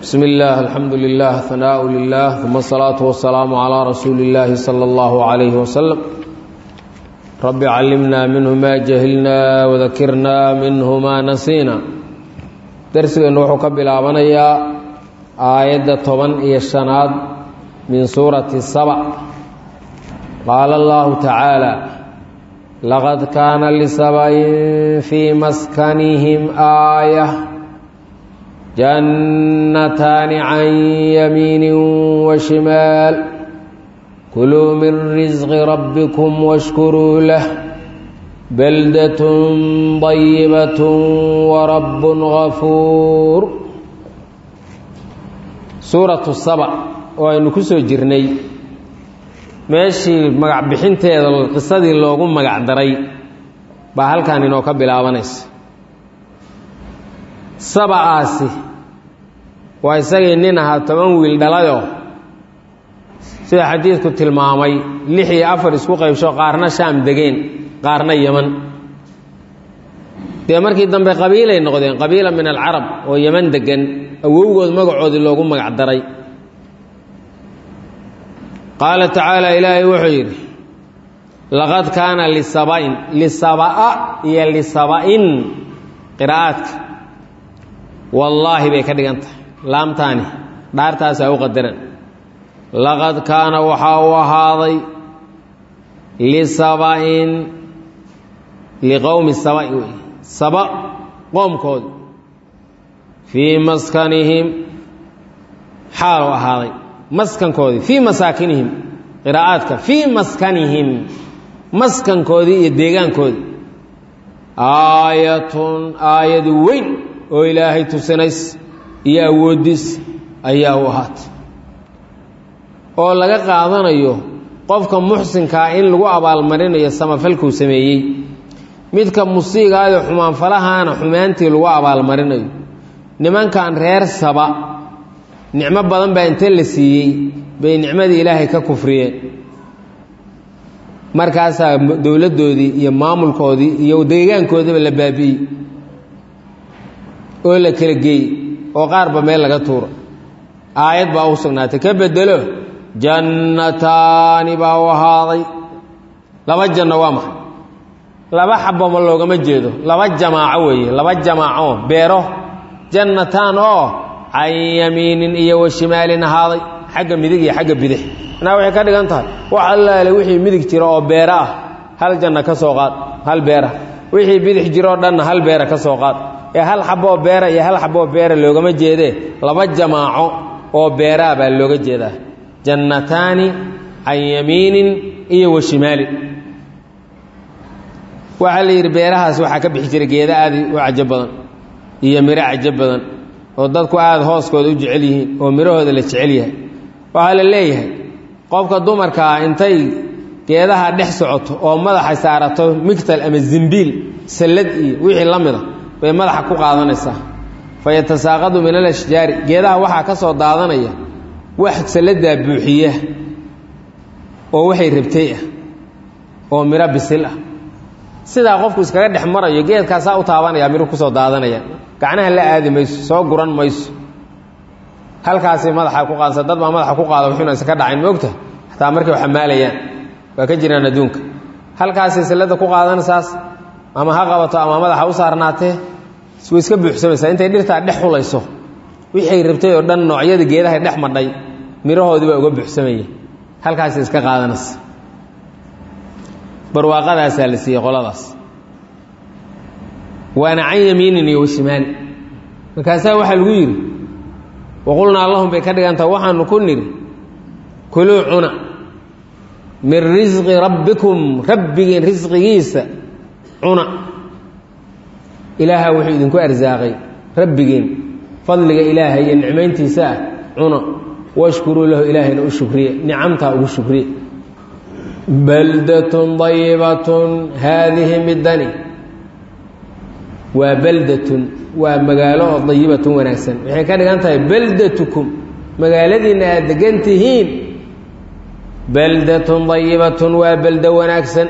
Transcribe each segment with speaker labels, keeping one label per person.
Speaker 1: بسم الله الحمد لله ثناء لله ثم الصلاة والسلام على رسول الله صلى الله عليه وسلم رب علمنا منه ما جهلنا وذكرنا منه ما نسينا درسنا وحو كبلابنيا آية طبن إيا الشناد من سورة السبع قال الله تعالى لقد كان لسبع في مسكنهم آية جنتان عن يمين وشمال كلوا من رزق ربكم واشكروا له بلدة طيبة ورب غفور سورة السبع وأن كسو جرني meeshii magac bixinteeda qisadii loogu magac daray baa halkan inoo ka bilaabanaysa sabacaasi waa isagii nin ahaa toban wiil dhalayoo sida xadiidku tilmaamay lix iyo afar isku qaybsho qaarna shaam degeen qaarna yeman dee markii dambe qabiilay noqdeen qabiila min alcarab oo yeman degan awowgood magacoodii loogu magac daray qaala tacaala ilaahay wuxuu yidhi laqad kaana lisaba'in lisaba'a iyo lisaba'in qiraa'aadka wallaahi bay ka dhigan tahay laamtaani dhaartaasaa u qadaran laqad kaana waxaa u ahaaday lisaba'in liqowmi saba'i wey saba qoomkoodi fii maskanihim xaalu ahaaday maskankoodii fii masaakinihim qiraa'aadka fii maskanihim maskankoodii iyo deegaankoodii aayatun aayad weyn oo ilaahay tusinays iyo awooddiis ayaa u ahaatay oo laga qaadanayo qofka muxsinkaa in lagu abaalmarinayo samafalkuu sameeyey midka musiigaayoo xumaanfalahaana xumaantii lagu abaalmarinayo nimankan reer saba nicmo badan baa inta la siiyey bay nicmadii ilaahay ka kufriyeen markaasaa dowladdoodii iyo maamulkoodii iyo deegaankoodiiba la baabi'iyey oo la kala geeyey oo qaarba meel laga tuuro aayad baa u sugnaatay ka bedelo jannataani baa u ahaaday laba janno waa maxay laba xabama loogama jeedo laba jamaaco weeye laba jamaaco beero jannataan oo can yamiinin iyo wa shimaalin ahaaday xagga midig iyo xagga bidix manaa waxay ka dhigan tahay wax allaale wixii midig jiro oo beera ah hal janna ka soo qaad hal beera wixii bidix jiroo dhanna hal beera ka soo qaad ee hal xaboo beera iyo hal xaboo beera loogama jeedee laba jamaaco oo beeraa baa looga jeedaa jannataani can yamiinin iyo wa shimaalin waxaa la yidhi beerahaas waxaa ka bixi jiray geeda aad u cajo badan iyo miro cajo badan oo dadku aada hooskooda u jecel yihiin oo midhahooda la jecel yahay waxaa la leeyahay qofka dumarkaa intay geedaha dhex socoto oo madaxa saarato migtal ama zimbiil sallad iyo wixii la mida bay madaxa ku qaadanaysaa fa yatasaaqadu min alashjaari geedaha waxaa ka soo daadanaya wax salladaa buuxiya oo waxay rabtay ah oo midho bisil ah sidaa qofku iskaga dhex marayo geedkaasaa u taabanaya midho kusoo daadanaya gacnaha la aadi mayso soo guran mayso halkaasay madaxa ku qaadasa dad baa madaxa ku qaada wuxuuna iska dhacayn moogta xataa markay waxamaalayaan waa ka jiraan adduunka halkaasay sallada ku qaadanaysaas ama ha qabato ama madaxa u saarnaatee way iska buuxsamaysaa intay dhirtaa dhex xulayso wixay rabtay oo dhan noocyada geedahay dhex madhay mirahoodii baa uga buuxsamaya halkaasay iska qaadanaysa barwaaqadaasaa la siiyey qoladaas waana can yamiinin iyo washimaali markaasaa waxaa lagu yidhi waqulnaa lahum bay ka dhigantaha waxaanu ku nidhi kuluu cuna min risqi rabbikum rabbigiin risqigiisa cuna ilaaha wuxuu idinku arsaaqay rabbigiin fadliga ilaahay iyo nicmayntiisa ah cuna washkuruu lahu ilaahayna u shukriye nicamtaa ugu shukriye baldatun dayibatun haadihi midani waa baldatun waa magaalo oo dayibatun wanaagsan waxay ka dhigan tahay baldatukum magaaladiinna aad degan tihiin baldatun dayibatun waa baldo wanaagsan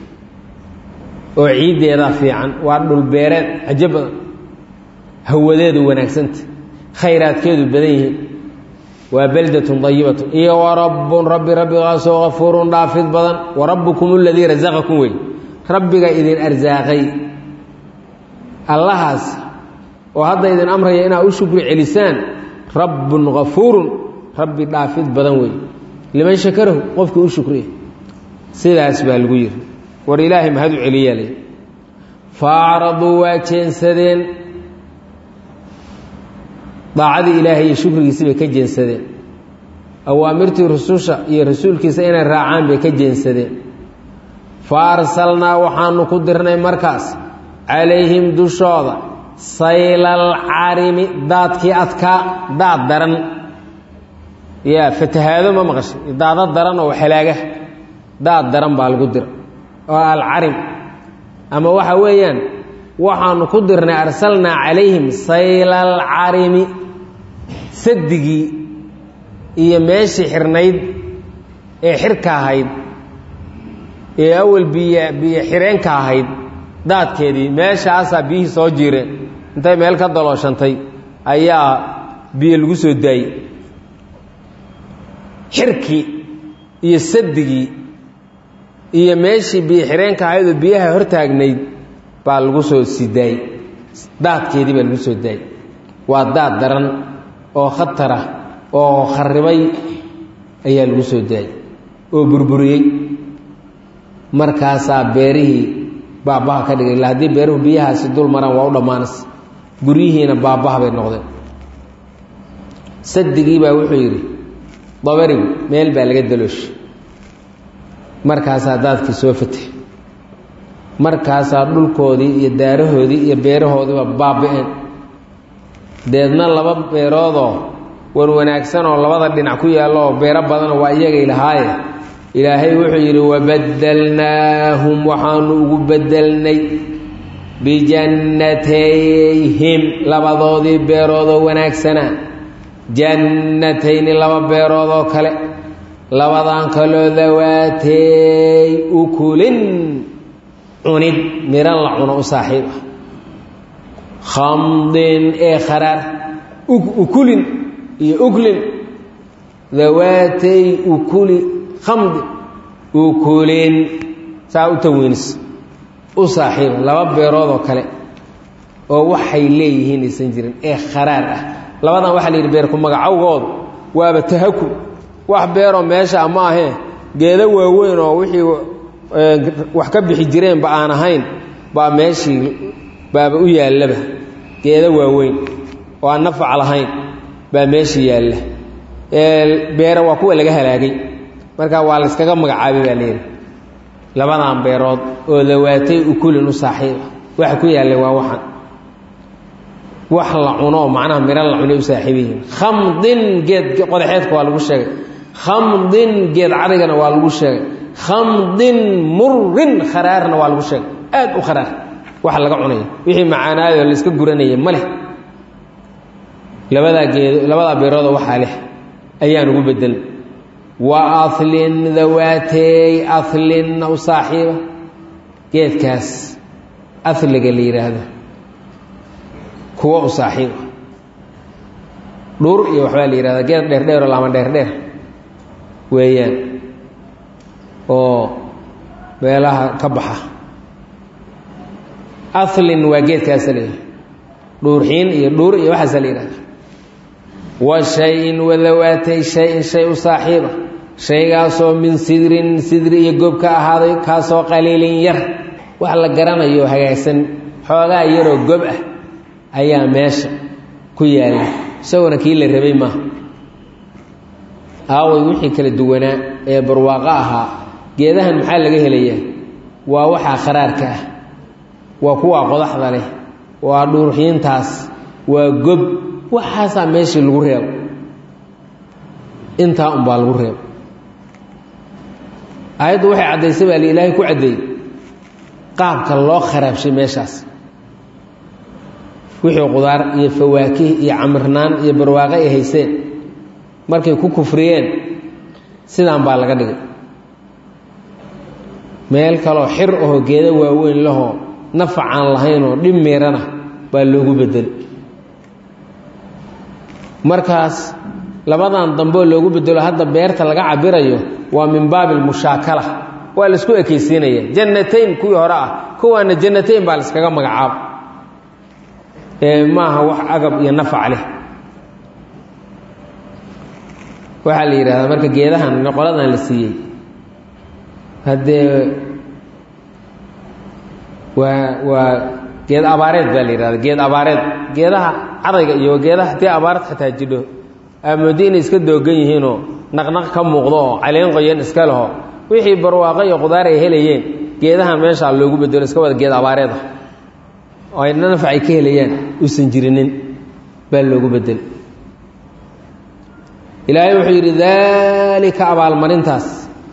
Speaker 1: oo ciiddeeda fiican waa dhulbeereed cajo badan hawadeedu wanaagsanta khayraadkeedu badan yihiin waa beldatun dayibatun iyo wa rabbun rabbi rabbigaasoo kafuurun dhaafid badan wa rabbukum aladii rasaqakum wey rabbiga idin arsaaqay allahaas oo hadda idin amraya inaad u shukri celisaan rabbun kafuurun rabbi dhaafid badan wey liman shakarahu qofkii u shukriya sidaas baa lagu yidhi war ilaahay mahad u celiyaa lay faacraduu waa jeensadeen daacadii ilaahay iyo shukrigiisi bay ka jeensadeen awaamirtii rususha iyo rasuulkiisa inay raacaan bay ka jeensadeen fa arsalnaa waxaanu ku dirnay markaas calayhim dushooda saylal carimi daadkii adkaa daad daran yaa fatahaado ma maqashay daado daran oo halaaga daad daran baa lagu dira oo alcarim ama waxa weeyaan waxaanu ku dirnay arsalnaa calayhim saylal carimi sadigii iyo meeshii xirnayd ee xirka ahayd ee awal biyo biyo xireenka ahayd daadkeedii meeshaasaa biyihii soo jiireen intay meel ka dalooshantay ayaa biyo lagu soo daayey xirkii iyo sadigii iyo meeshii biyo xireenka ahayd oo biyaha hortaagnayd baa lagu soo sii daayey daadkeedii baa lagu soo daayey waa daad daran oo khatara oo kharibay ayaa lagu soo daayey oo burburiyey markaasaa beerihii baabaha ka dhigay illa haddii beeruhu biyahaasi dul maraan waa u dhammaanaysa guryihiina baabaha bay noqdeen sadigii baa wuxuu yidhi dabarigu meel baa laga dalooshay markaasaa daadkii soo fatay markaasaa dhulkoodii iyo daarahoodii iyo beerahoodiiba baaba-een deedna laba beeroodoo war wanaagsan oo labada dhinac ku yaallo oo beero badanoo waa iyagay lahaaye ilaahay wuxuu yidhi wabadalnaahum waxaanu ugu bedelnay bijannatayhim labadoodii beeroodoo wanaagsanaa jannatayni laba beeroodoo kale labadan kaloo dawaatey ukulin cunid miran la cuno u saaxiib ah khamdin ee kharaar ukulin iyo uklin dawaatey ukuli khamdin ukulin saa u taweynis u saaxiiba laba beeroodoo kale oo waxay leeyihiin aysan jirin ee kharaar ah labadan waxaa la yidhi beerku magacowgoodu waaba tahaku wax beeroo meesha ma ahee geedo waaweyn oo wixii wax ka bixi jireenba aan ahayn baa meeshii baaba u yaallaba geedo waaweyn oo aan nafac lahayn baa meeshii yaalla beere waa kuwa laga halaagay marka waa layskaga magacaabay baa layidhi labadan beerood oo dawaatay ukulin u saaxiiba waxa ku yaallay waa waxan wax la cuno oo macnaha miro la cunay u saaxiib yihiin khamdin geed qodaxeedka waa lagu sheegay khamdin geed cadigana waa lagu sheegay khamdin murin kharaarna waa lagu sheegay aad u kharaar waxa laga cunaya wixii macaanaayoo layska guranaya ma leh labadaa geed labadaa beeroodoo waxaa leh ayaan ugu bedelay wa ahlin dawaatey ahlinna u saaxiiba geedkaas ahliga la yidhaahdo kuwa u saaxiiba dhuur iyo waxbaa la yidhahdaa geed dheerdheer oo laama dheerdheer weeyaan oo meelaha ka baxa ahlin waa geedkaasa la yidhahda dhuurxiin iyo dhuur iyo waxaasa la yidhahda wa shay-in wadawaatay shay-in shay u saaxiiba shaygaasoo min sidrin sidri iyo gob ka ahaaday kaasoo qaliilin yar wax la garanayo hagaagsan xoogaa yaroo gob ah ayaa meesha ku yaalla isaguna kii la rabay maaha aaway wixii kala duwanaa ee barwaaqo ahaa geedahan maxaa laga helayaa waa waxaa kharaarka ah waa kuwaa qodaxda leh waa dhuurxiintaas waa gob waxaasaa meeshii lagu reebo intaa unbaa lagu reebo aayaddu waxay caddaysay baa li ilaahay ku caddeeyey qaabka loo kharaabshay meeshaas wixii qudaar iyo fawaakih iyo camirnaan iyo barwaaqo ay hayseen markay ku kufriyeen sidaan baa laga dhigay meel kaloo xir ahoo geedo waaweyn lahoo nafac aan lahaynoo dhib miirana baa loogu bedelay markaas labadan dambeo loogu bedelo hadda beerta laga cabirayo waa min baabi lmushaakala waa laisku ekaysiinaya jannatayn kuwii hore ah kuwaana jannatayn baa laiskaga magacaabo ee maaha wax agab iyo nafac leh waxaa la yidhahdaa marka geedahan qoladan la siiyey haddee waa waa geed abaareed baa la yidhahda geed abaareed geedaha cadayga iyo geedaha haddii abaarad xataa jidho aamoodo inay iska doogan yihiinoo naqnaq ka muuqdo oo caleen qoyan iska leho wixii barwaaqo iyo qudaar ay helayeen geedahan meeshaa loogu bedelo iska wada geed abaareed ah oo ay nanafac ay ka helayaan uusan jirinin baa loogu bedel ilaahay wuxuu yidhi daalika abaalmarintaas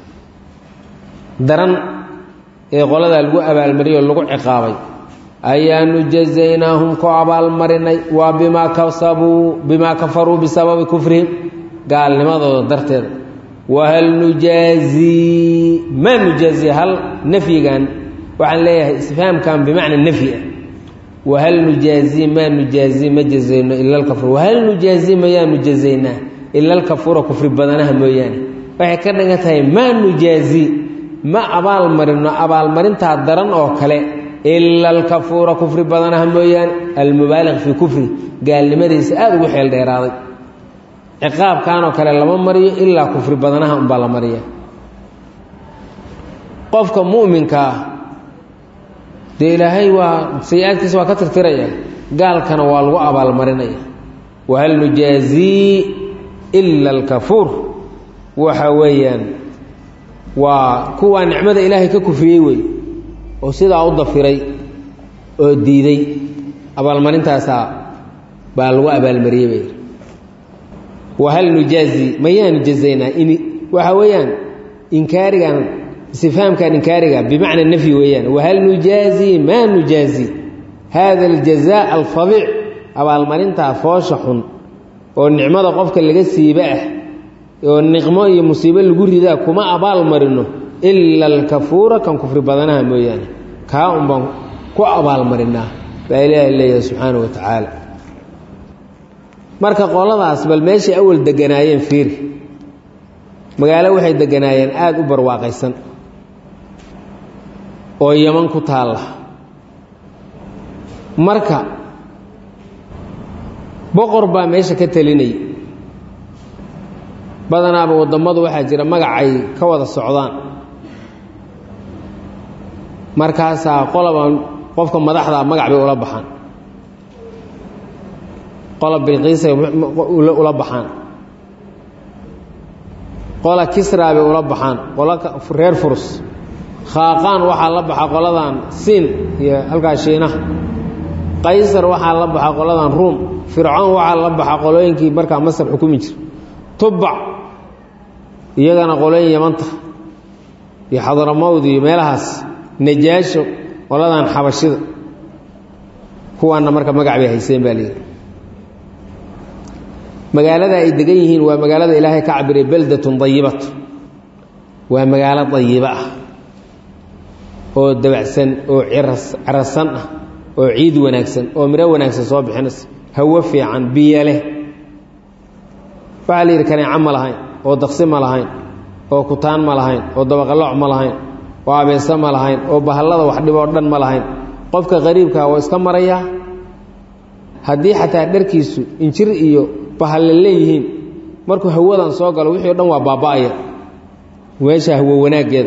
Speaker 1: daran ee qoladaa lagu abaalmariyey oo lagu ciqaabay ayaanu jazaynaahum ku abaalmarinay waa bimaa kasabuu bimaa kafaruu bisababi kufrihim gaalnimadooda darteeda wahal nujaazii maa nujaazii hal nafyigan waxaan leeyahay isfahamkan bimacna nafyi ah wahal nujaazii maa nujaazii ma jazayno ila alkafur wahal nujaazii mayaanu jazaynaa ila alkafuura kufri badanaha mooyaane waxay ka dhigan tahay maa nujaazii ma abaal marino abaalmarintaa daran oo kale ila alkafuura kufri badanaha mooyaane almubaaliq fii kufri gaalnimadiisa aada ugu xeel dheeraaday ciqaabkanoo kale lama mariyo ilaa kufri badanaha unbaa la mariya qofka mu'minka ah dee ilaahay waa sayi-aadkiisa waa ka tirtiraya gaalkana waa lagu abaalmarinaya wahal nujaazii ila alkafuur waxa weeyaan waa kuwaa nicmada ilaahay ka kufriyey wey oo sidaa u dafiray oo diiday abaalmarintaasaa baa lagu abaalmariyey bay wahal nujaazi mayaanu jazaynaa in waxa weeyaan inkaarigan istifhaamkan inkaariga bimacna nafyi weeyaan wahal nujaazi maa nujaazi hada aljazaa alfadiic abaalmarintaa foosha xun oo nicmada qofka laga siiba ah oo niqmo iyo musiibo lagu ridaa kuma abaal marino ila alkafuura kan kufri badanaha mooyaane kaa un baan ku abaalmarinaa baa ilaahay leeyahay subxaana wa tacaala marka qoladaas bal meeshay awal deganaayeen fiiri magaalo waxay deganaayeen aada u barwaaqaysan oo yaman ku taalla marka boqor baa meesha ka telinaya badanaaba wadammadu waxaa jira magacay ka wada socdaan markaasaa qolaba qofka madaxdaa magac bay ula baxaan qola bilqiisay ula baxaan qola kisraa bay ula baxaan qola reer furus khaaqaan waxaa la baxa qoladan siin iyo halkaa shiinaha qaysar waxaa la baxa qoladan ruum fircoon waxaa la baxa qolooyinkii markaa masar xukumi jira tubac iyagana qolooyin yamanta iyo xadaramowd iyo meelahaas najaasho qoladan xabashida kuwaana marka magac bay hayseen baa leeyihi magaalada ay degan yihiin waa magaalada ilaahay ka cabiray beldatun dayibatu waa magaalo dayibo ah oo dabacsan oo cirasan ah oo ciid wanaagsan oo miro wanaagsan soo bixinaysa hawo fiican biyo leh waxaa la yidhi kaneeco ma lahayn oo daqsi ma lahayn oo kutaan ma lahayn oo dabaqalooc ma lahayn oo abeeso ma lahayn oo bahallada wax dhiboo dhan ma lahayn qofka qariibkaa waa iska marayaa haddii xataa dharkiisu injir iyo bahalle leeyihiin markuu hawadan soo galo wixii o dhan waa baaba'aya meesha hawo wanaaggeeda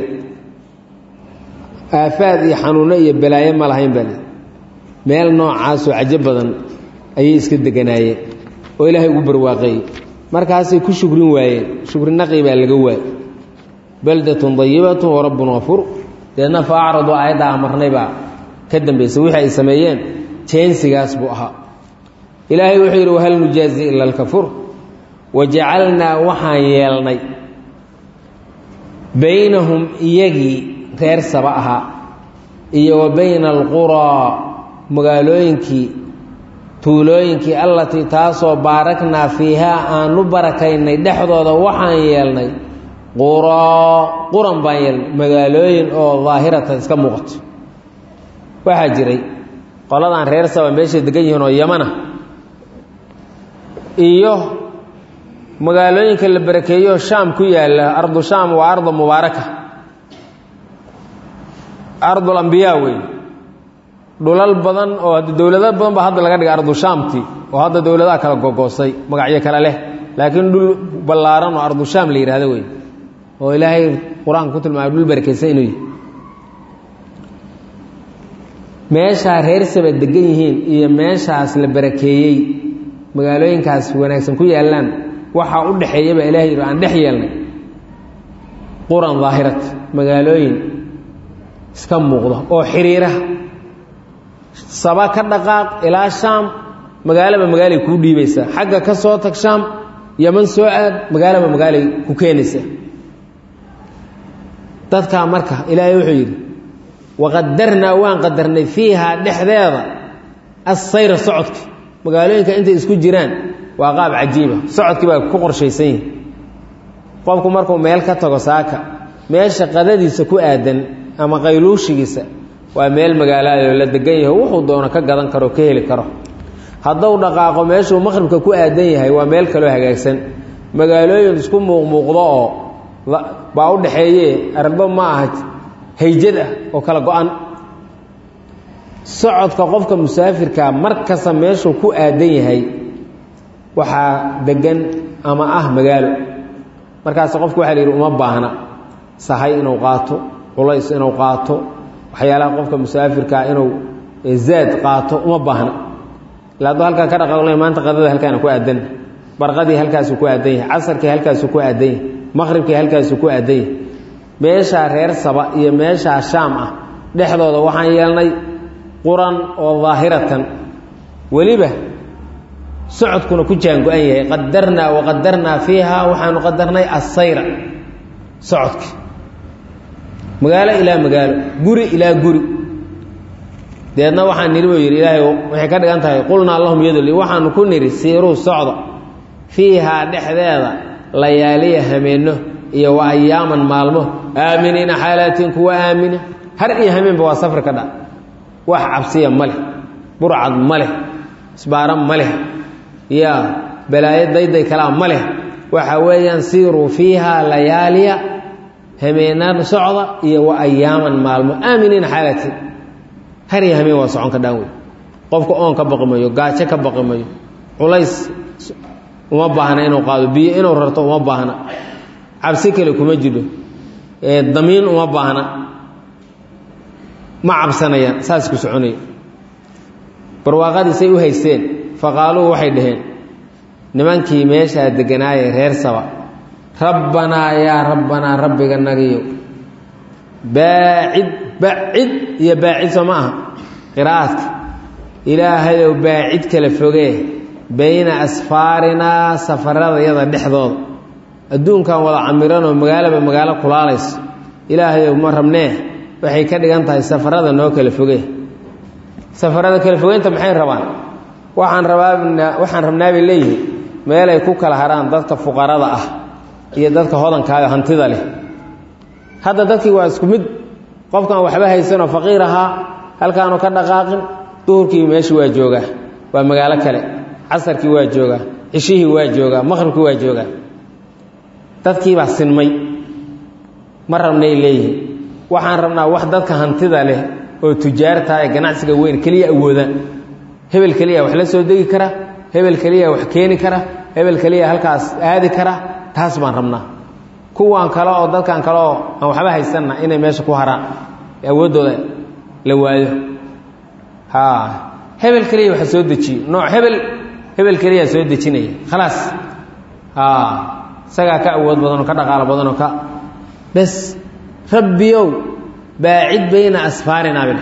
Speaker 1: aafaad iyo xanuunno iyo balaayo ma lahayn baa lii meel noocaasoo cajo badan ayay iska deganaayeen oo ilaahay ugu barwaaqeeyey markaasay ku shukrin waayeen shukri naqi baa laga waayey baldatun dayibatun wa rabbun hafuur deedna fa acradu aayaddaa amarnay baa ka dambaysay wixii ay sameeyeen jeensigaas buu ahaa ilaahay wuxuu yidhi wahal nujaazi ila alkafuur wajacalnaa waxaan yeelnay baynahum iyagii reer saba ahaa iyo wa bayna alquraa magaalooyinkii tuulooyinkii allatii taasoo baaraknaa fiihaa aanu barakaynay dhexdooda waxaan yeelnay quraa quran baan yeelnay magaalooyin oo daahiratan iska muuqato waxaa jiray qoladan reer saba meeshay degan yihiin oo yamana iyo magaalooyinka la barakeeyo shaam ku yaalla ardu shaam waa arda mubaaraka ardul ambiyaa wey dhulal badan oo hadda dowlado badan ba hadda laga dhigay ardu shaamti oo hadda dowladaha kala gogoostay magacyo kale leh laakiin dhul ballaaran oo ardu shaam la yidhahdo wey oo ilaahay qur-aanka ku tilmaamay dhul barakeysan inuu yihi meeshaa reer saba degan yihiin iyo meeshaas la barakeeyey magaalooyinkaas wanaagsan ku yaallaan waxaa u dhexeeyaba ilahay yidhi aan dhex yeelnay quran daahirat magaalooyin iska muuqda oo xiriira saba ka dhaqaaq ilaa shaam magaalaba magaalay kuu dhiibaysaa xagga ka soo tag shaam yaman soo aad magaalaba magaalay ku keenaysaa dadkaa marka ilaahay wuxuu yidhi waqadarnaa waan qadarnay fiihaa dhexdeeda assayra socodki magaalooyinka intay isku jiraan waa qaab cajiiba socodkii baa ku qorshaysan yihi qofku markuu meel ka tago saaka meesha qadadiisa ku aadan ama qayluushigiisa waa meel magaalaadoo la degan yahay wuxuu doono ka gadan karo ka heli karo hadduu dhaqaaqo meeshuu maqhribka ku aadan yahay waa meel kaloo hagaagsan magaalooyin isku muuqmuuqdo oo baa u dhaxeeye arbo ma aha hayjad ah oo kala go-an socodka qofka musaafirkaa mar kasta meeshuu ku aadan yahay waxaa degan ama ah magaalo markaas qofku waxa la yidhi uma baahna sahay inuu qaato culays inuu qaato waxyaalaha qofka musaafirkaa inuu zaad qaato uma baahna ila hadduu halkaa ka dhaqaaqla maanta qadada halkaana ku aadan barqadii halkaasuu ku aadan yahay casarkii halkaasuu ku aadan yahay maqhribkii halkaasuu ku aadan yahay meeshaa reer saba iyo meeshaa shaam ah dhexdooda waxaan yeelnay quran oo daahiratan weliba socodkuna ku jaango-an yahay qadarnaa waqadarnaa fiiha waxaanu qadarnay assayra socodki magaalo ilaa magaalo guri ilaa guri deedna waxaan nidhi buu yidhi ilaahay waxay ka dhigan tahay qulnaa lahum yaduli waxaanu ku nidhi siiruu socda fiihaa dhexdeeda layaaliya hameenno iyo wa ayaaman maalmo aaminiina xaalaatin kuwa aamina har iyo hameenba waa safar ka dha wax cabsiya ma leh burcad ma leh isbaara ma leh yaa balaayo dayday kalaa ma leh waxa weeyaan siiruu fiihaa layaaliya hameenaan socda iyo wa ayaaman maalmo aaminiina xaalaatin har iyo hameen waa socon ka dhaan wey qofka oon ka baqi mayo gaajo ka baqi mayo culays uma baahna inuu qaado biyo inuu rarto uma baahna cabsi kale kuma jidho damiin uma baahna ma cabsanayaan saas ku soconaya barwaaqadiisay u haysteen faqaaluu waxay dhaheen nimankii meeshaa deganaaye reer saba rabbanaa yaa rabbanaa rabbiga nagiyo baacid bacid iyo baacid soo ma aha qiraa'adka ilaahayow baacid kala fogee bayna asfaarinaa safaradayada dhexdooda adduunkan wada camiranoo magaalaba magaalo kulaalayso ilaahayow ma rabnee waxay ka dhigan tahay safarada noo kala fogee safarada kala fogeynta maxay rabaan waxaan rabaa waxaan rabnaa bay leeyihin meelay ku kala haraan dadka fuqarada ah iyo dadka hodankaaga hantida leh hadda dadkii waa isku mid qofkan waxba haysanoo faqiir ahaa halkaanu ka dhaqaaqin duhurkii meeshii waa joogaa waa magaalo kale casarkii waa joogaa cishihii waa joogaa maqhribkii waa joogaa dadkiibaa sinmay ma rabnay leeyihin waxaan rabnaa wax dadka hantida leh oo tujaartaa ee ganacsiga weyn keliya awoodaan hebel keliya wax la soo degi kara hebel keliya wax keeni kara hebel keliya halkaas aadi kara taas baan rabnaa kuwan kale oo dadkan kale oo aan waxba haysanna inay meesha ku haraan awooddooda la waayo ha hebel keliya waxa soo dejiyo nooc hebel hebel keliyaa soo dejinaya khalaas ha isagaa ka awood badanoo ka dhaqaalo badanoo ka bes rabbiyow baacid bayna asfaarinaa bidhe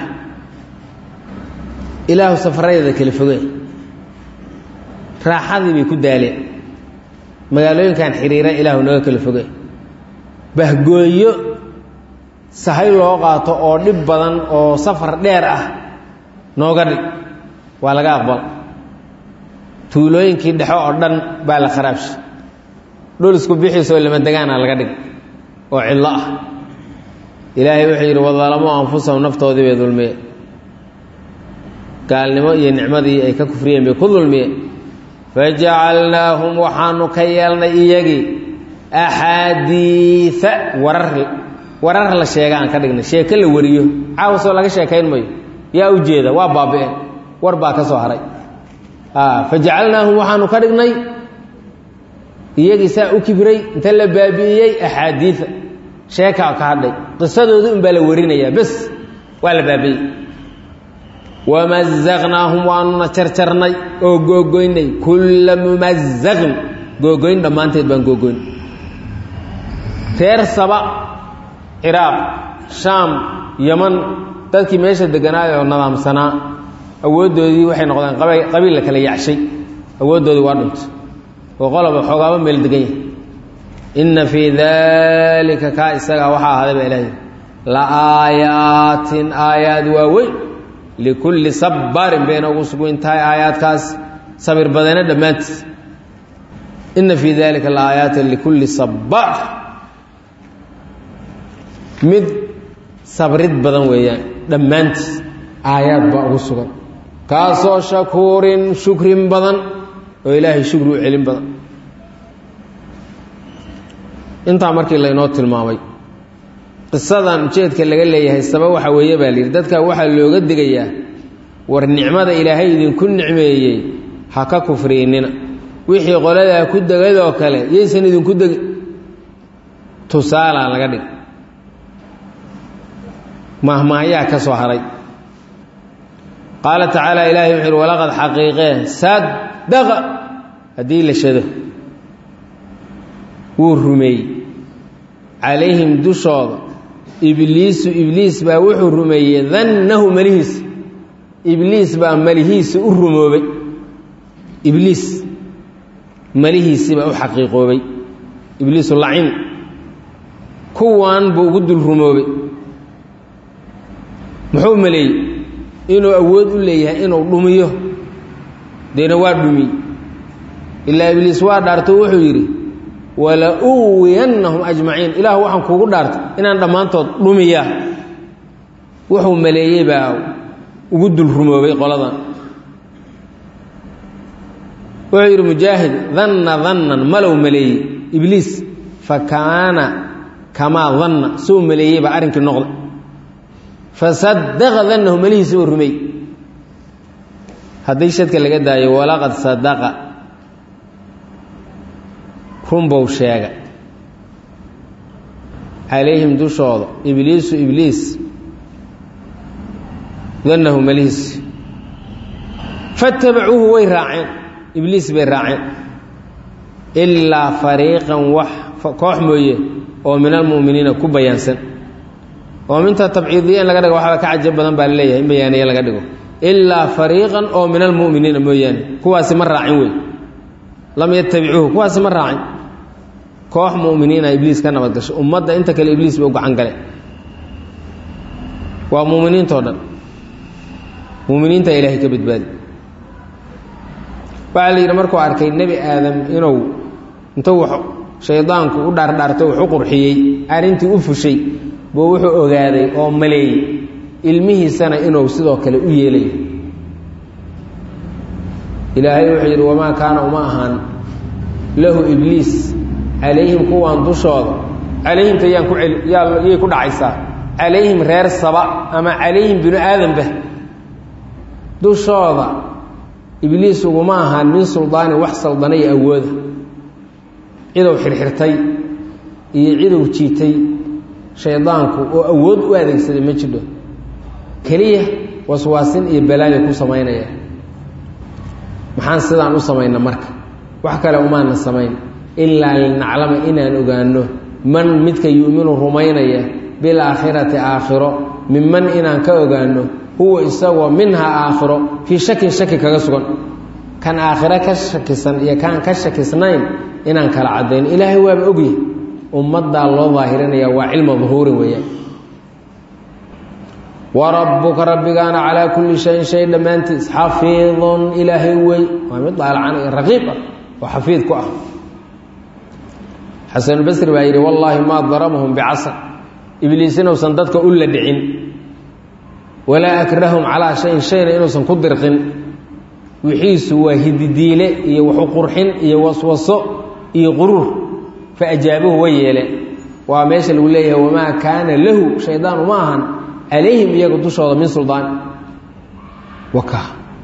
Speaker 1: ilaahu safaradeeda kala fogee raaxadii bay ku daaleen magaalooyinkan xiriira ilaahu naga kala fogee bahgooyo sahay loo qaato oo dhib badan oo safar dheer ah nooga dhig waa laga aqbal tuulooyinkii dhexo oo dhan baa la kharaabshay dhul isku bixiisoo lama degaana laga dhig oo cidlo ah ilaahay wuxuu yidhi wadalamoo anfusahum naftoodii bay dulmiyeen gaalnimo iyo nicmadii ay ka kufriyeen bay ku dulmiyeen fajacalnaahum waxaanu ka yeelnay iyagii axaadiia warar warar la sheega aan ka dhignay sheeko la wariyo caawasoo laga sheekayn mayo yaa u jeeda waa baabi'een war baa ka soo haray fajacalnaahum waxaanu ka dhignay iyagii saa u kibray inta la baabi'iyey axaadiia sheekaa ka hadhay qisadooda un baa la warinayaa bes waa la baabi'iyey wamazaqnaahum waanuna jarjarnay oo googoynay kulla mumazaqin googoyn dhammaanteed baan googoyn reer saba ciraaq shaam yaman dadkii meesha degganaay oo nadaamsanaa awooddoodii waxay noqdeen qabiil la kala yacshay awooddoodii waa dhuntay oo qoloba xoogaaba meel degan yahay inna fii daalika kaa isagaa waxaa ahaaday baa ilaahay la aayaatin aayaad waaweyn likulli sabbaarin bayna ugu sugweyn tahay aayaadkaas sabir badane dhammaantiis inna fii daalika la aayaatin likulli sabbaar mid sabrid badan weeyaan dhammaantiis aayaad baa ugu sugan kaasoo shakuurin shukrin badan oo ilaahay shukri u celin badan intaa markii laynoo tilmaamay qisadan ujeedka laga leeyahay sabab waxa weeye baa layidhi dadka waxaa looga digayaa war nicmada ilaahay idinku nicmeeyey ha ka kufriinina wixii qoladaa ku degadoo kale yaysan idinku degin tusaalaa laga dhig mahmahyaa ka soo haray qaala tacaala ilaahay wuxu uhi walaqad xaqiiqee saddaqa haddii la shado wuu rumeeyey calayhim dushooda ibliisu ibliis baa wuxuu rumeeyey dannahu malihiisa ibliis baa malihiisa u rumoobay ibliis malihiisii baa u xaqiiqoobay ibliisu lacin kuwan buu ugu dul rumoobay muxuu maleeyey inuu awood u leeyahay inuu dhumiyo deena waa dhumiyey ilaa ibliis waa dhaarto wuxuu yidhi wala uwiyannahum ajmaciin ilaah waxaan kuugu dhaartay inaan dhammaantood dhumiyaa wuxuu maleeyey baa ugu dul rumoobay qoladan wuxuu yidhi mujaahid danna dannan malow maleeyey ibliis fa kaana kamaa danna suu maleeyey baa arrinkii noqday fasadaqa dannahu malihiisa uu rumey haddii shadka laga daayo walaqad sadaqa runbow sheega calayhim dushooda ibliisu ibliis dannahu malihiisi fattabacuuhu way raaceen ibliis bay raaceen ilaa fariiqan wax koox mooye oo min almu'miniina ku bayaansan oo minta tabciidiya in laga dhigo waxba ka cajab badan baa laleeyahay in bayaaniye laga dhigo ilaa fariiqan oo min almu'miniina mooyaane kuwaasi ma raacin wey lam yatabicuuhu kuwaasi ma raacin koox mu'miniina ibliis ka nabad gasho ummadda inta kale ibliis ba u gacan gale waa mu'miniintao dhan mu'miniinta ilaahay ka badbaadi waxaa la yidhi markuu arkay nebi aadam inuu intuu wax shaydaanku u dhaardhaarto wax u qurxiyey arrintii u fushay buu wuxuu ogaaday oo maleeyey ilmihiisana inuu sidoo kale u yeelayo ilaahay wuxuu yidhi wamaa kaana uma ahaan lahu ibliis calayhim kuwaan dushooda calayhimta yaan ku celi yay ku dhacaysaa calayhim reer saba ama calayhim binu aadamba dushooda ibliis uguma ahaan min suldaanin wax saldana iyo awooda cidow xirxirtay iyo cidow jiitay shaydaanku oo awood u adeegsaday ma jidho keliya waswaasin iyo balaayo ku samaynaya maxaan sidaan u samayna marka wax kale umaana samayn ilaa linaclama inaan ogaano man midka yu'minu rumaynaya bilaakhirati aakhiro minman inaan ka ogaano huwa isagoo minhaa aakhiro fii shakin shaki kaga sugan kan aakhiro ka shakisan iyo kaan ka shakisnayn inaan kala cadayno ilaahay waaba ogyahay ummaddaa loo daahirinaya waa cilma duhuurin weeyaan wa rabbuka rabbigaana calaa kulli shayin shay dhammaantiis xafiidun ilaahay wey waa mid daalacan iyo raqiib ah oo xafiid ku ah xasanulbasri baa yidhi wallaahi maa darabahum bicasr ibliis inuusan dadka u la dhicin walaa akrahum calaa shayin shayna inuusan ku dirqin wixiisu waa hididiile iyo waxu qurxin iyo waswaso iyo quruur fa ajaabuhu way yeeleen waa meesha lagu leeyahay wamaa kaana lahu shaydaan uma ahan calayhim iyaga dushooda min suldaan waka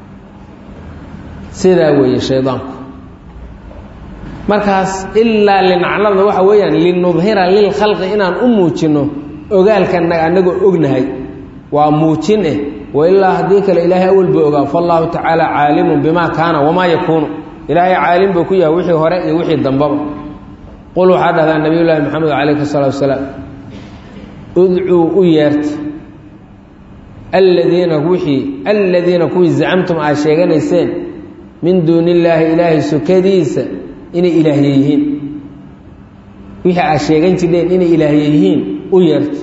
Speaker 1: sidaa weeye shaydaanku markaas ilaa linaclamna waxa weeyaan linudhira lilkhalqi inaan u muujinno ogaalkanaga annagoo ognahay waa muujin eh wailaa haddii kale ilaahay awalba ogaa faallaahu tacaala caalimun bimaa kaana wamaa yakuunu ilaahay caalim buu ku yahay wixii hore iyo wixii dambaba qul waxaa dhahdaa nabiy llaahi maxamed calayhi salaatu wasalaam udcuu u yeerta aladiina wixii aladiina kuwii zacamtum aad sheeganayseen min duuni illaahi ilaahay sukadiisa inay ilaahye yihiin wixii aad sheegan jirheen inay ilaahye yihiin u yeerta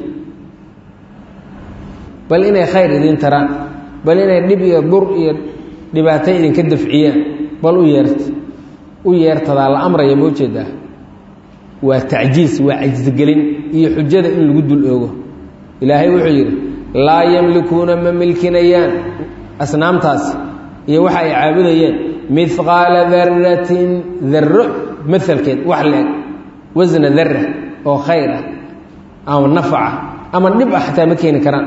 Speaker 1: bal inay khayr idiin taraan bal inay dhib iyo dur iyo dhibaato idinka dafciyaan bal u yeerta u yeertadaa la amraya ma ujeedaa waa tacjiis waa cajsigelin iyo xujada in lagu dul oogo ilaahay wuxuu yidhi laa yamlikuuna ma milkinayaan asnaamtaasi iyo waxa ay caabudayeen midqaala daratin darro maalkeed wax la-eg wasna dara oo khayr ah ama nafaca ama dhib ah xataa ma keeni karaan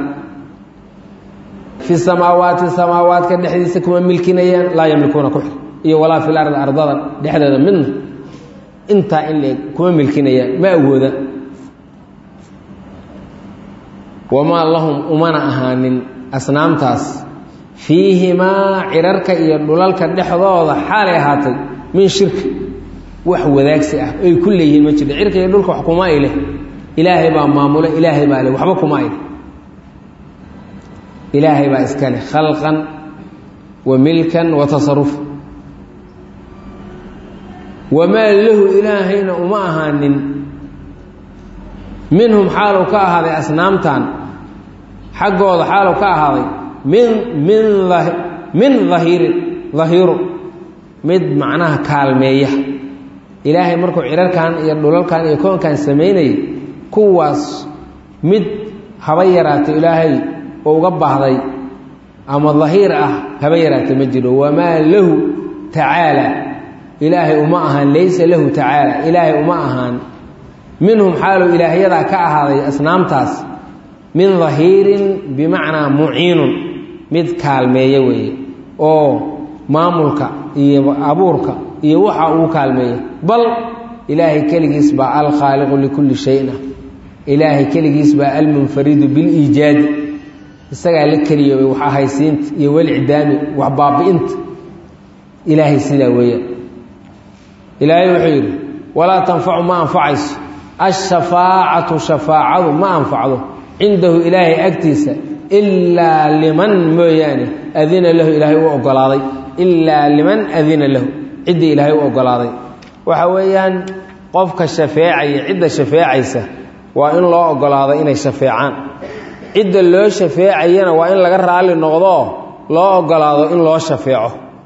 Speaker 1: fi samaawaati samaawaadka dhexdiisa kuma milkinayaan laa yamlikuuna ku xir iyo walaa fil ardi ardada dhexdeeda midna intaa in laeg kuma milkinayaan ma awooda wamaa lahum umana ahaanin asnaamtaas fiihimaa cirarka iyo dhulalka dhexdooda xaalay ahaatay min shirki wax wadaagsi ah ay ku leeyihiin ma jirto cirka iyo dhulka wax kuma ay leh ilaahay baa maamule ilaahay baa leh waxba kuma ay leh ilaahay baa iska leh khalqan wa milkan wa tasaruf wamaa lahu ilaahayna uma ahaanin minhum xaalu ka ahaaday asnaamtan xaggooda xaalu ka ahaaday min min min dahiirin dahiiru mid macnaha kaalmeeya ilaahay markuu cirarkan iyo dhulalkan iyo koonkan samaynayay kuwaas mid haba yaraatay ilaahay oo uga baahday ama dahiir ah haba yaraatay ma jiro wamaa lahu tacaala ilaahay uma ahaan laysa lahu tacaala ilaahay uma ahaan minhum xaalu ilaahyadaa ka ahaaday asnaamtaas min dahiirin bimacnaa muciinun mid kaalmeeya weeye oo maamulka iyo abuurka iyo waxa uu kaalmeeya bal ilaahay keligiis baa alkhaaliqu likulli shayna ilaahay keligiis baa almunfaridu biliijaadi isagaa la keliyoobay wax ahaysiinta iyo welcidaami wax baabi'inta ilaahay sidaa weeyaan ilaahay wuxuu yidhi walaa tanfacu ma anfacayso ashafaacatu shafaacadu ma anfacdo cindahu ilaahay agtiisa ilaa liman mooyaane adina lahu ilaahay u ogolaaday ilaa liman adina lahu ciddii ilaahay u ogolaaday waxa weeyaan qofka shafeecaya cidda shafeecaysa waa in loo ogolaado inay shafeecaan cidda loo shafeecayana waa in laga raalli noqdoo loo ogolaado in loo shafeeco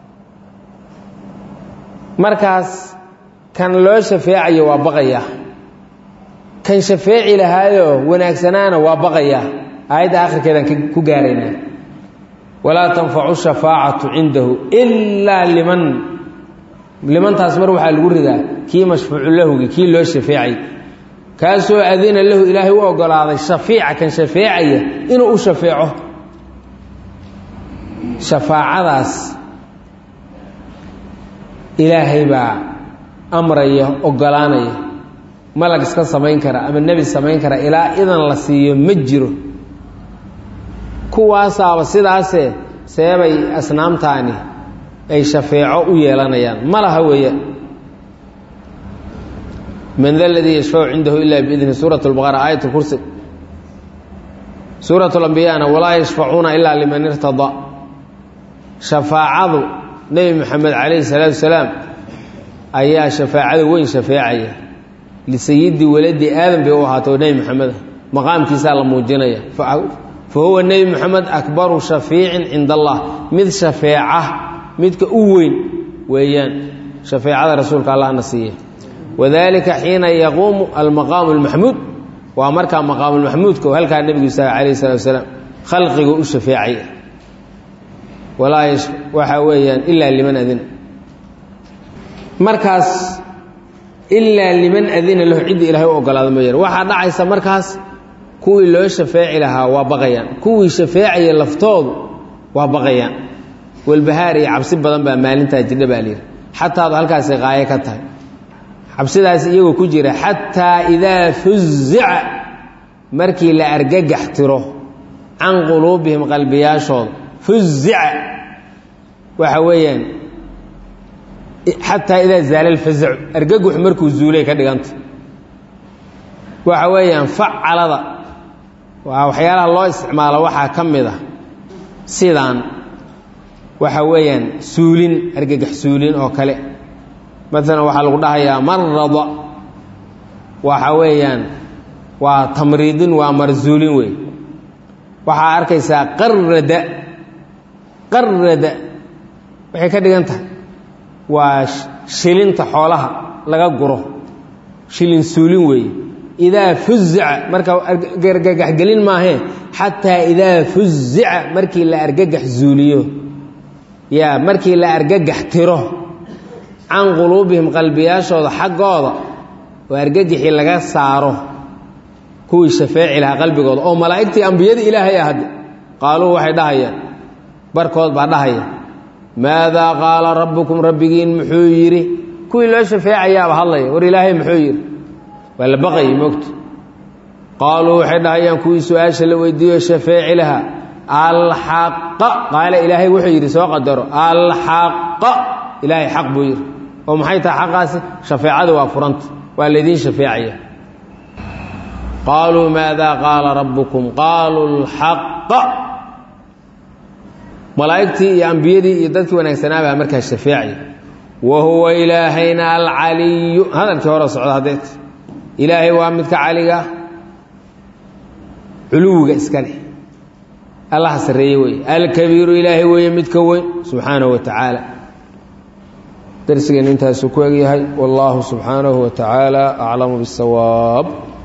Speaker 1: markaas kan loo shafeecayo waa baqaya kan shafeeci lahaayo wanaagsanaana waa baqaya aayadda akhirkeedaan ku gaaraynaa walaa tanfacu shafaacatu cindahu ilaa liman limantaas mar waxaa lagu ridaa kii mashfuucu lahugi kii loo shafeecay kaasoo adina lahu ilaahay u ogolaaday shafiica kan shafeecaya inuu u shafeeco shafaacadaas ilaahay baa amraya ogolaanaya malag iska samayn kara ama nebi samayn kara ilaa idan la siiyo ma jiro kuwaasaaba sidaasee seebay asnaamtaani ay shafeeco u yeelanayaan ma laha weeyaan man da ladii yashfacu cindahu ila biidni suurat lbaqara aayat kursi suurat lambiyana walaa yashfacuuna ilaa liman irtadaa shafaacadu nebi moxamed calayhi salaatu wasalaam ayaa shafaacada weyn shafeecaya lisayidi waladi aadam bay u ahaato nebi moxameda maqaamkiisaa la muujinaya fa huwa nebi moxamed akbaru shafiicin cinda allah mid shafeeca midka u weyn weeyaan shafeecada rasuulka allahna siiya wadalika xiina yaquumu almaqaamu almaxmuud waa markaa maqaamulmaxmuudka oo halkaa nebigu isaga calayhi salatu wasalaam khalqigu u shafeecaya walaa waxa weeyaan ilaa liman adina markaas ilaa liman adina lahu cidda ilaahay u ogolaado mooyaane waxaa dhacaysa markaas kuwii loo shafeeci lahaa waa baqayaan kuwii shafeecaya laftoodu waa baqayaan walbahaar iyo cabsi badan baa maalintaa jidha baa layidhi xataadu halkaasay qaayo ka tahay cabsidaas iyagoo ku jira xataa idaa fuzica markii la argagax tiro can quluubihim qalbiyaashooda fuzica waxa weeyaan xataa idaa zaala alfazacu argagaxu markuu zuulay ka dhiganta waxa weeyaan facalada waa waxyaalaha loo isticmaalo waxaa ka mid ah sidaan waxa weeyaan suulin argagax suulin oo kale maalan waxaa lagu dhahayaa marada waxa weeyaan waa tamriidin waa marzuulin wey waxaa arkaysaa qarada qarada waxay ka dhigan tahay waa shilinta xoolaha laga guro shilin suulin weeye idaa fuzica marka argagaxgelin maahee xataa idaa fuzica markii la argagax zuuliyo yaa markii la argagax tiro can quluubihim qalbiyaashooda xaggooda oo argagixii laga saaro kuwii shafeeci lahaa qalbigooda oo malaa'igtii ambiyadii ilaahay ah hadde qaaluu waxay dhahayaan barkood baa dhahaya maadaa qaala rabbukum rabbigiin muxuu yidhi kuwii loo shafeecayaaba hadlaya war ilaahay muxuu yidhi waa la baqayay moogta qaaluu waxay dhahayaan kuwii su-aasha la weydiiyo shafeeci lahaa alxaqa qaala ilaahay wuxuu yidhi soo qadaro alxaqa ilaahay xaq buu yidhi oo maxay tahay xaqaasi shafeecada waa furanta waa laydiin shafeecaya qaaluu maadaa qaala rabbukum qaaluu lxaqa malaa'igtii iyo ambiyadii iyo dadkii wanaagsanaa baa markaa shafeecaya wa huwa ilaahayna alcaliyu hadalkii hore socda haddeet ilaahay waa midka caliga culuwiga iska leh allaha sarreeye weeye alkabiiru ilaahay weeye midka weyn subxaanahu wa tacaala darsigeennu intaasuu ku egyahay wallaahu subxaanahu wa tacaala aclamu biاsawaab